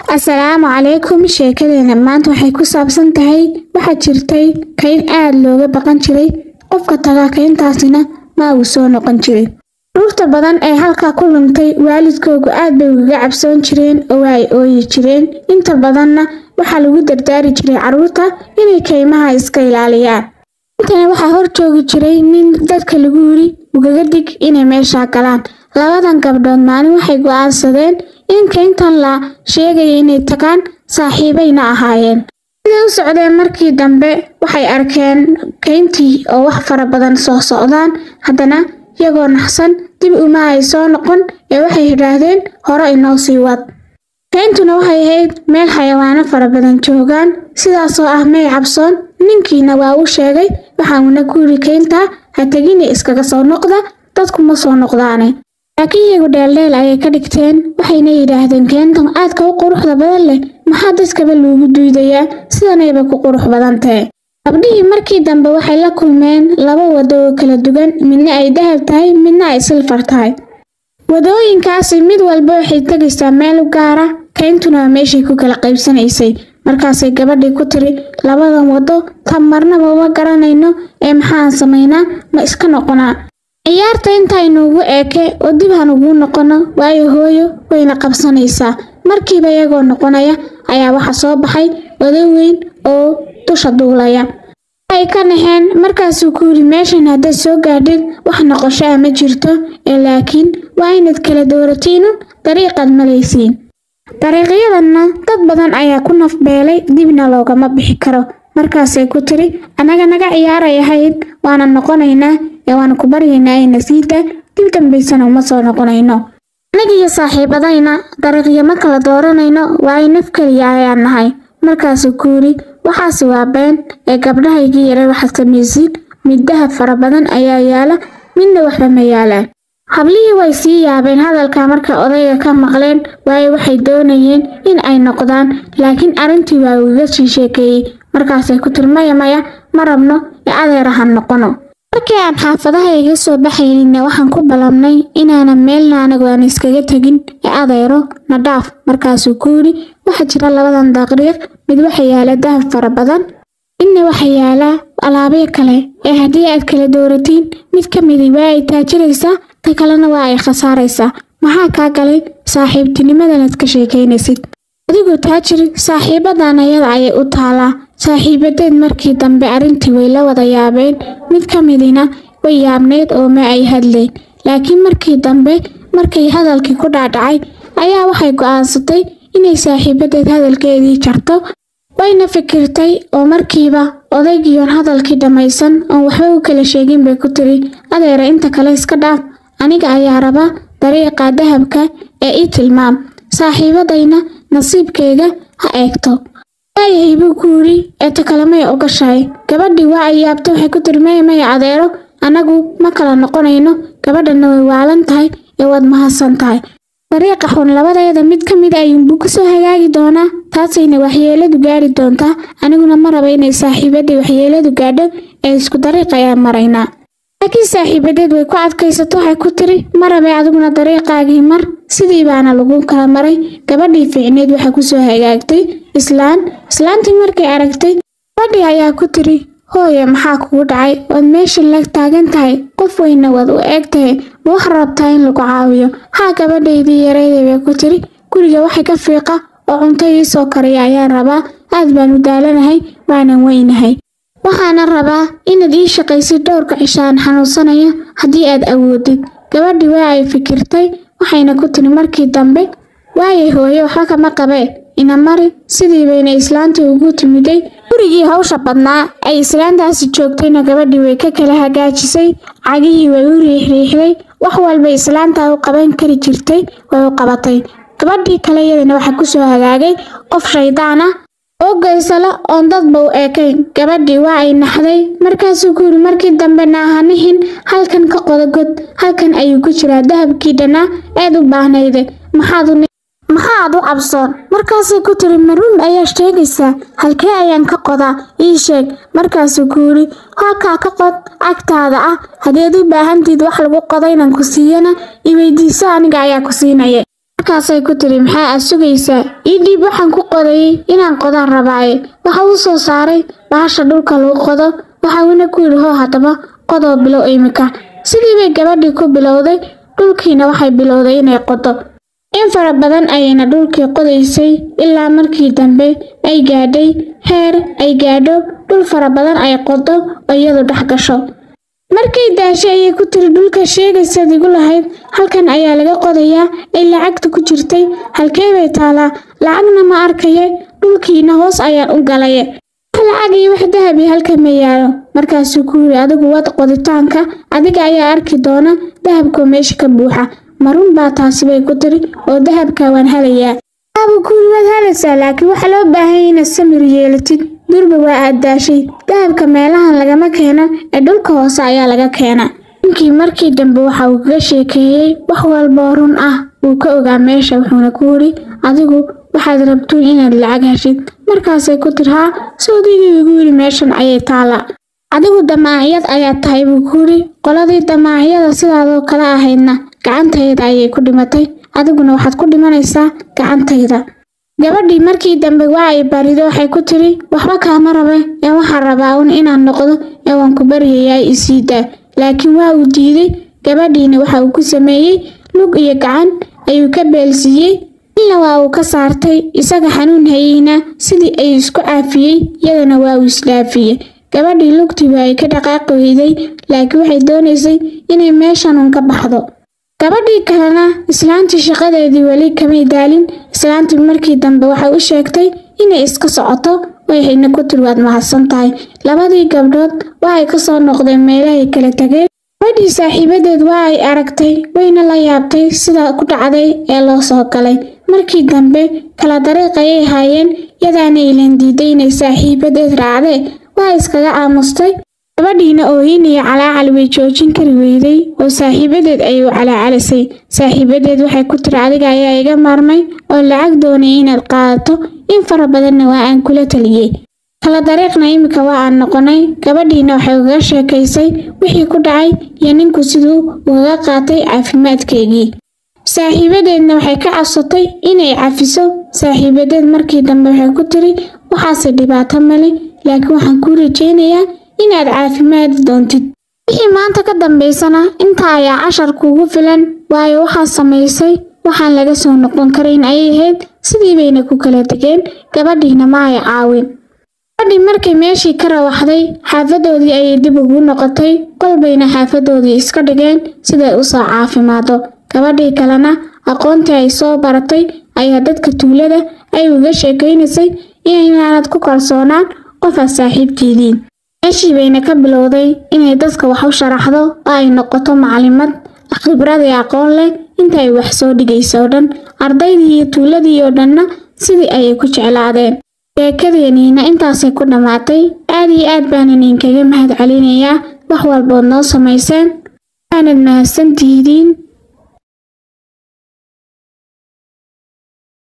asalaamu calaykum sheekadeena maanta waxay ku saabsan tahay waxaa jirtay kayn aad looga baqan jiray qofka tagaa kayntaasina ma uu soo noqon jiray ruurta badan ee halkaa ku luntay waalidkoogu aad bay ugaga cabsoon jireen oo waa ay ooyi jireen inta badanna waxaa lagu dardaari jiray carruurta inay kaymaha iska ilaaliyaan intana waxaa hor joogi jiray nin dadka lagu yiri ugaga dig inay meeshaa galaan labadan gabdhood maalin waxay go'aansadeen in kayntan la sheegaya inay tagaan saaxiibayna ahaayeen siday u socdeen markii dambe waxay arkeen kayntii oo wax fara badan soo socdaan haddana iyagoo naxsan dib uma ay soo noqon ee waxay yidhaahdeen hore inoo sii wad kayntuna waxay ahayd meel xayawaano fara badan joogaan sidaasoo ah may cabsoon ninkiina waa u sheegay waxauna ku yidhi kayntaa ha tegina iskaga soo noqda dadku ma soo noqdaane laakiin iyagu dheeldheel ayay ka dhigteen waxayna yidhaahdeen keentan aadka u quruxda badan leh maxaa dadkaba loogu duudayaa sidanayba ku qurux badan tahe gabdhihii markii dambe waxay la kulmeen laba wado oo kala duwan midna ay dahab tahay midna ay silfar tahay wadooyinkaasi mid walba waxay tegaysaa meel u gaara kayntuna waa meeshay ku kala qaybsanaysay markaasay gabadhii ku tiri labadan wado ta marnaba uma garanayno ee maxaan samaynaa ma iska noqonaa ciyaarta intaynuugu eeke oo dib han ugu noqono waayo hooyo wayna qabsanaysaa markiiba iyagoo noqonaya ayaa waxa soo baxay wado weyn oo dusha duulaya ay ka naxeen markaasuu ku yidhi meeshan haddaad soo gaadhid wax noqosho ah ma jirto ee laakiin waa inaad kala dooratiinun dariiqaad malaysiin dariiqyadanna dad badan ayaa ku nafbeelay dibna loogama bixi karo markaasay ku tiri annaga naga ciyaaray ahayd waana noqonaynaa ee waana ku baryaynaa ayna siida dib dambaysana uma soo noqonayno anigiyo saaxiibadayna dariiqyo ma kala dooranayno waa ay naf keliya ayaan nahay markaasuu ku yidhi waxaase waa been ee gabdhahaygii yaray waxaad samaysid mid dahab fara badan ayaa yaala midna waxba ma yaalaan hablihii way sii yaabeen hadalka marka odayga ka maqleen waayo waxay doonayeen in ay noqdaan laakiin arrintii waa ugaga sii sheekeeyey markaasay ku tiri maya maya ma rabno ee adeerahan noqono markii aan xaafadaha iga soo baxaynina waxaan ku ballamnay inaanan meelna anagu aan iskaga tegin ee adeero na dhaaf markaasuu ku yidhi waxaa jira labadan daqriiq mid waxa yaala dahab fara badan midna waxa yaalaa alaabyo kale ee haddii aad kala dooratiin mid ka midi waa ay taajiraysaa ta kalena waa ay khasaaraysaa maxaa kaa galay saaxiibtinimadanaad ka sheekaynaysid adigoo taajir saaxiibadan ayada ayay u taalaa saaxiibadeed markii dambe arrintii way la wada yaabeen mid ka midina way yaabneyd oo ma ay hadleen laakiin markii dambe markay hadalkii ku dhaadhacay ayaa waxay go'aansatay inay saaxiibadeed hadalkeedii jarto wayna fikirtay oo markiiba odaygiiyoon hadalkii dhammaysan oon waxba u kala sheegin bay ku tiri adeera inta kale iska dhaaf aniga ayaa raba dariiqa dahabka ee ii tilmaam saaxiibadayna nasiibkayga ha eegto waayahay buu ku yidhi ee ta kale may ogashahay gabadhii waa ay yaabtay waxay ku tiri maya maya adeero annagu ma kala noqonayno gabadhanna way waalan tahay ee waad mahadsan tahay dariiqa xun labadeeda mid ka mid ayuunbuu ku soo hagaagi doonaa taasayna waxyeeladu gaari doontaa aniguna ma raba inay saaxiibadii waxyeeladu gaadho ee isku dariiq ayaan maraynaa laakiin saaxiibadeed way ku adkaysato waxay ku tiri ma rabay adiguna dariiqaagii mar sidii baana lagu kala maray gabadhii fiicneed waxaa ku soo hagaagtay islaan islaantii markay aragtay gabadhii ayaa ku tiri hooye maxaa kugu dhacay waad meesha la taagan tahay qof weyna waad u eeg tahay ma wax rabtaa in lagu caawiyo haa gabadhaydii yarayday bay ku tiri guriga waxay ka fiiqa oo cunto ii soo kariya ayaan rabaa aad baan u daalanahay waanan weynahay waxaana rabaa inaad ii shaqaysid dhowrka cishaan xanuunsanaya haddii aad awoodid gabadhii waa ay fikirtay waxayna ku tiri markii dambe waayay hooye waxba kama qabee ina mari sidii bayna islaantii ugu timiday gurigii hawsha badnaa ay islaantaasi joogtayna gabadhii way ka kala hagaajisay cagihii way u riixriixday wax walba islaantaa u qaban kari jirtay way u qabatay gabadhii kale iyadana waxaa ku soo hagaagay qof shaydaan ah oo geysala oon dadba u eekayn gabadhii waa ay naxday markaasuu ku yidhi markii dambe naahanihin halkan ka qodagod halkan ayuu ku jiraa dahabkii dhannaa eed u baahnayde maxaad maxaad u cabsoon markaasay ku tiri maruun ayaa sheegaysaa halkee ayaan ka qodaa ii sheeg markaasuu ku yidhi halkaa ka qod cagtaada ah haddeed u baahantiid wax lagu qodo inaan ku siiyana i weydiiso aniga ayaa ku siinaya markaasay ku tiri maxaa aad sugaysaa ii dhiib waxaan ku qodayay inaan qodaan rabaaye waxa uu soo saaray bahasha dhulka lagu qodo waxa uuna ku yidhi hoo haddaba qodoo bilow iminka sidii bay gabadhii ku bilowday dhulkiina waxay bilowday inay qodo in fara badan ayayna dhulkii qodaysay ilaa markii dambe ay gaadhay heer ay gaadho dhul fara badan ay qodo oo iyadu dhex gasho markay daashay ayay ku tiri dhulka sheegaysaad igu lahayd halkan ayaa laga qodayaa ay lacagta ku jirtay halkee bay taalaa lacagna ma arkaya dhulkiina hoos ayaan u galaye wax lacag iyo wax dahabi halka ma yaalo markaasuu ku yidhi adigu wad qoditaanka adiga ayaa arki doona dahabkoo meesha ka buuxa marun baa taasi bay ku tiri oo dahabka waan helayaa waabuu ku yidhi waad helaysaa laakiin waxaa loo baahanya inaad samir yeelatid durba waa aad daashay dahabka meelahan lagama keeno ee dhulka hoose ayaa laga keena ninkii markii dambe waxa uu kaga sheekeeyey wax walboo run ah wuu ka ogaa meesha wuxuuna ku yidhi adigu waxaad rabtuun inaad lacag heshid markaasay ku tir haa soodigii igu yidhi meeshan ayay taala adigu damaaciyad ayaad tahay buu ku yidhi qoladii damaaciyada sidaadoo kale ahaydna gacantayda ayay ku dhimatay adiguna waxaad ku dhimanaysaa gacantayda gabadhii markii dambe waa ay barido waxay ku tiri waxba kaama rabe ee waxaan rabaa un inaan noqdo ee waan ku baryayaa isii daa laakiin waa uu diiday gabadhiina waxa uu ku sameeyey lug iyo gacan ayuu ka beelsiiyey ilna waa uu ka saartay isaga xanuun hayeyna sidii ay isku caafiyey iyadana waa uu isdhaafiyey gabadhii lugtiiba ay ka dhaqaaqi weyday laakiin waxay doonaysay inay meeshanun ka baxdo gabadhii kalena islaantii shaqadeedii weli kamay daalin islaantii markii dambe waxay u sheegtay inay iska socoto waxayna ku tiri waad mahadsan tahay labadii gabdhood waxay ka soo noqdeen meelahay kala tageen gabadhii saaxiibadeed waa ay aragtay wayna la yaabtay sida ku dhacday ee loo soo galay markii dambe kala dariiq ayay haayeen yadaana ilan diiday inay saaxiibadeed raacdee waa iskaga aamustay gabadhiina oohin iyo calaacal way joojin kari weyday oo saaxiibadeed ayay u calaacalisay saaxiibadeed waxay ku tiri adiga ayaa iga maarmay oo lacag doonay inaad qaadato in fara badanna waa aan kula taliyey kala dariiqna iminka waa aan noqonay gabadhiina waxay ugaga sheekaysay wixii ku dhacay iyo ninku siduu ugaga qaatay caafimaadkeygii saaxiibadeedna waxay ka codsatay inay cafiso saaxiibadeed markii dambe waxay ku tiri waxaase dhibaato male laakiin waxaan kuu rajaynayaa inaad caafimaadi doontid wixii maanta ka dambaysana intaa ayaa cashar kuugu filan waayo waxaa samaysay waxaan laga soo noqon karayn ayay ahayd sidii bayna ku kala tegeen gabadhiina ma ay caawin gabadhii markay meeshii ka rawaxday xaafadoodii ayay dib ugu noqotay kolbayna xaafadoodii iska dhigeen siday u soo caafimaado gabadhii kalena aqoontii ay soo baratay ayaa dadka tuulada ay uga sheekaynaysay inaanad ku kalsoonaan qofaad saaxiibtiidiin meeshii bayna ka bilowday inay dadka wax u sharaxdo oo ay noqoto macalimad khibrad iyo aqoon leh inta ay wax soo dhigayso oo dhan ardaydii iyo tuuladii oo dhanna sidii ayay ku jeclaadeen sheekadeeniina intaasay ku dhammaatay aad iyo aad baanan idinkaga mahad celinayaa wax walbood noo samayseen waanad mahadsantihidiin